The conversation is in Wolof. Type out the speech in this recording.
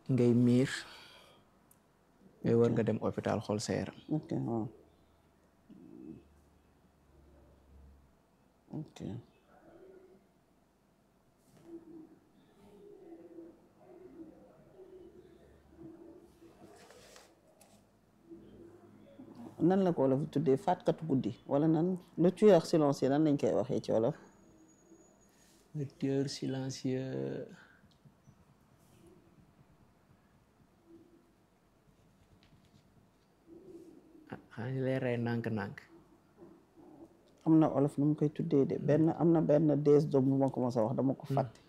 ngay miir ngay war nga dem hôpital xool sa yaram ok waaw ok nan la ko wolof tuddee faatkatu guddi wala nan le tueur silencieux nan lañ koy waxee ci wolof le tueur silencieux ah xanaa ñu lay rey nànk-nànk am na olof nu mu koy tuddee de benn am na benn dees doom bu ma ko mos a wax dama ko fàtte